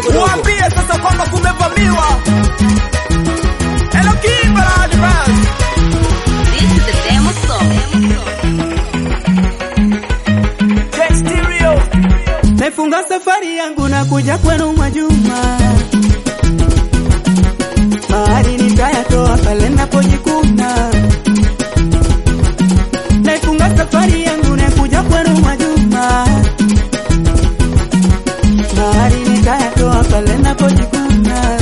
Waambie sasa kwamba kumevamiwa. Hello Kimba Advance. This is the demo song. J Stereo. Naifunga safari yangu na kuja kwenu Mwajuma, mahali nitayatoa pale napojikuna. Naifunga safari yangu na kuja kwenu Mwajuma, mahali nitayatoa pale napojikuna.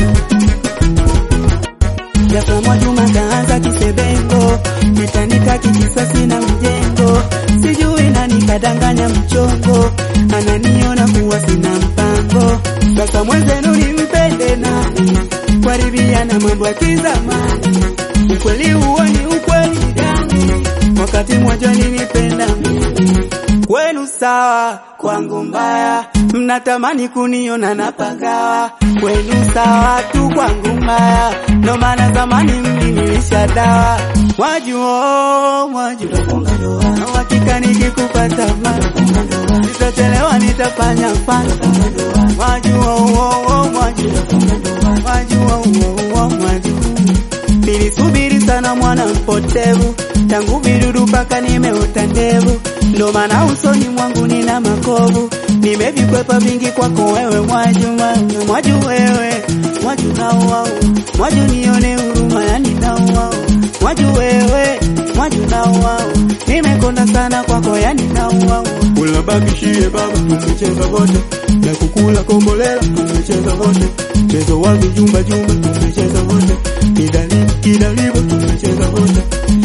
Ghafla Mwajuma kaanza kisebengo, nitanitaki kisasi na mjengo, sijui nani kadanganya mchongo, ananiona kuwa sina mpango. Sasa mwenzenu nimpende nani? Kuharibia na mambo ya kizamani, ukweli huo ni ukweli gani? Wakati mmoja nilipenda mimi kwenu sawa, kwangu mbaya, mnatamani kuniona napagawa. Kwenu sawa tu, kwangu mbaya, ndo maana zamani mlinilisha dawa. Mwajua, mwajua, na uhakika nikikupata mara sitachelewa, nitafanya fanya. Mwajua, uo, uo, mwajua, mwajua, uo, uo, mwajua Nilisubiri sana mwana mpotevu, tangu vidudu mpaka nimeota ndevu, ndo maana usoni mwangu nina makovu, nimevikwepa vingi kwako wewe Mwaju, Mwaju, Mwaju wewe, Mwaju nauau, Mwaju nione huruma, yani nauau, Mwaju wewe, Mwaju nauau, nimekonda sana kwako, yani nauau. Ulabakishie baba, tumecheza wote na kukula kombolela, tumecheza wote mchezo wa vijumba jumba, tumecheza wote kidali kidalivo, tumecheza wote.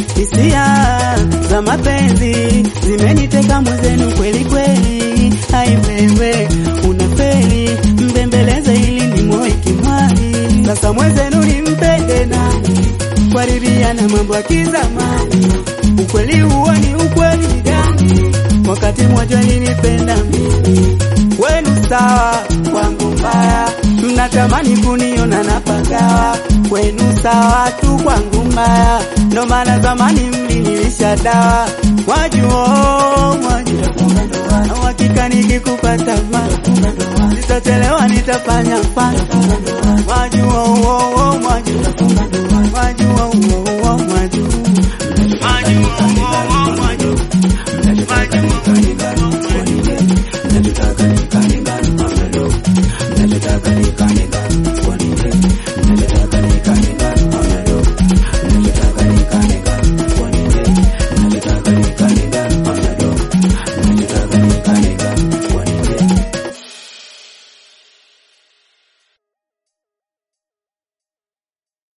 Hisia za mapenzi zimeniteka mwenzenu kweli kweli, ai wewe unafeli, mbembeleze ili ni moyo kimwali. Sasa mwenzenu nimpende nani? Kuharibia na mambo ya kizamani, ukweli huo ni ukweli gani? Wakati mmoja nilipenda mimi kwenu sawa, kwangu mbaya, mnatamani kuniona napagawa. Kwenu sawa tu, kwangu mbaya, ndo maana zamani mlinilisha dawa. Mwajua, mwajua, na uhakika nikikupata mara sitachelewa, nitafanya fanya. Mwajua, uo, uo, mwajua, mwajua, uo, uo, mwajua, mwajua, uo, uo, mwajua, mwajua, uo, uo, mwajua.